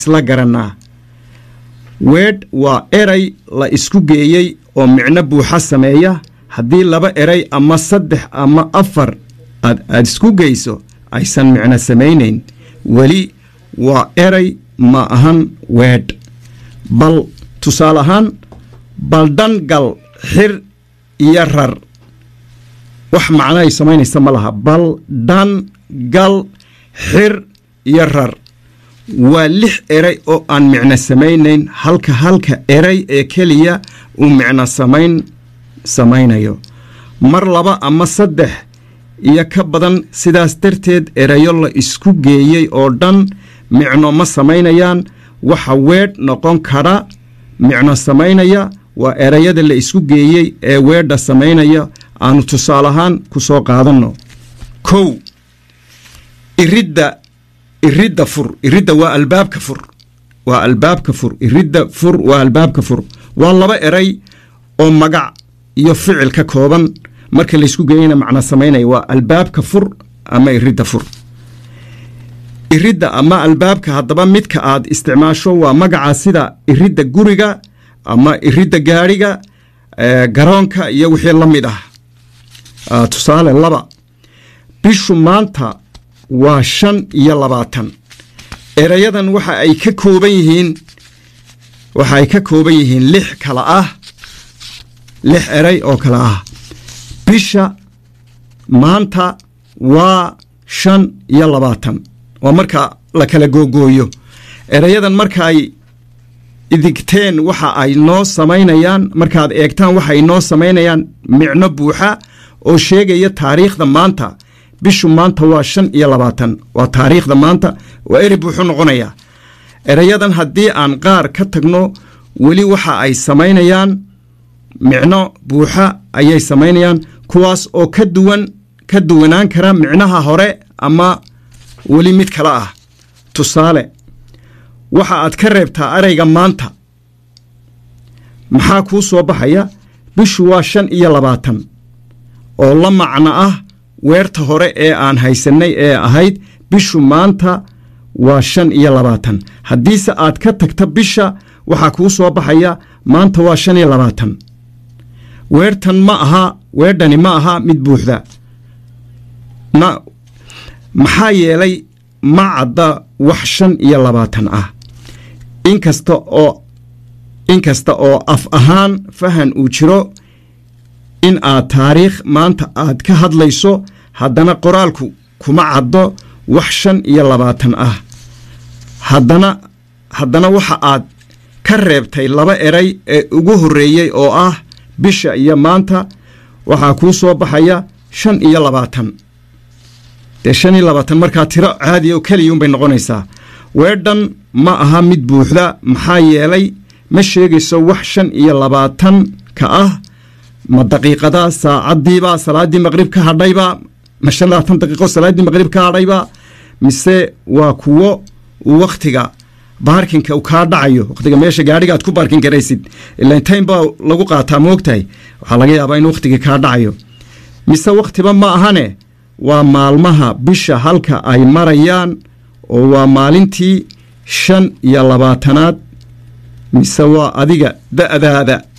isla garannaa weedh waa eray la isku geeyey oo micno buuxa sameeya haddii laba eray ama saddex ama afar aad aad isku geyso aysan micno samaynayn weli waa eray ma ahan weedh bal tusaale ahaan baldhan gal xir iyo rar wax macno ay samaynaysa ma laha bal dhan gal xir iyo rar waa lix eray oo aan micno samaynayn halka halka eray ee keliya uu micno samayn samaynayo mar laba ama saddex iyo ka badan sidaas darteed erayo la isku geeyey oo dhan micno ma samaynayaan waxa weedh noqon kara micno samaynaya waa erayada la isku geeyey ee weedha samaynaya aanu tusaale ahaan ku soo qaadanno kow iridda iridda fur iridda waa albaabka fur waa albaabka fur iridda fur waa albaabka fur waa laba eray oo magac iyo ficil ka kooban marka laysku geeyana macno samaynaya waa albaabka fur ama iridda fur iridda ama albaabka haddaba midka aad isticmaasho waa magaca sida iridda guriga ama iridda gaadhiga garoonka iyo wixii la mid ah tusaale laba bishu maanta waa shan iyo labaatan erayadan waxa ay ka kooban yihiin waxa ay ka kooban yihiin lix kala ah lix eray oo kale ah bisha maanta waa shan iyo labaatan waa marka la kala googooyo erayadan marka ay idigteen waxa ay noo samaynayaan markaad eegtaan waxa ay noo samaynayaan micno buuxa oo sheegaya taariikhda maanta bishu maanta waa shan iyo labaatan waa taariikhda maanta waa eri buuxu noqonayaa erayadan haddii aan qaar ka tagno weli waxa ay samaynayaan micno buuxa ayay samaynayaan kuwaas oo ka duwan ka duwanaan kara micnaha hore ama weli mid kale ah tusaale waxa aad ka reebtaa erayga maanta maxaa kuu soo baxaya bishu waa shan iyo labaatan oo la macno ah weerta hore ee aan haysannay ee ahayd bishu maanta waa shan iyo labaatan haddiise aad ka tagta bisha waxaa kuu soo baxaya maanta waa shan iyo labaatan weertan ma aha weerdhani ma aha mid buuxda na maxaa yeelay ma cadda wax shan iyo labaatan ah inkasta oo inkasta oo af ahaan fahan uu jiro in aad taariikh maanta aad ka hadlayso haddana qoraalku kuma caddo wax shan iyo labaatan ah haddana haddana waxa aad ka reebtay laba eray ee ugu horreeyey oo ah bisha iyo maanta waxaa kuu soo baxaya shan iyo labaatan dee shan iyo labaatan markaa tiro caadiya oo keliyuunbay noqonaysaa weedhan ma aha mid buuxda maxaa yeelay ma sheegayso wax shan iyo labaatan ka ah ma daqiiqada saacaddiiba salaaddii maqrib ka hadhayba ma shan labaatan daqiiqo salaaddii maqrib ka hadhayba mise waa kuwo wakhtiga baarkinka uu kaa dhacayo wakhtiga meesha gaadhiga aad ku baarkin karaysid ilan time baa lagu qaataa moogtahay waxaa laga yaabaa in wakhtigii kaa dhacayo mise wakhtiba ma ahane waa maalmaha bisha halka ay marayaan oo waa maalintii shan iyo labaatanaad mise waa adiga da'daada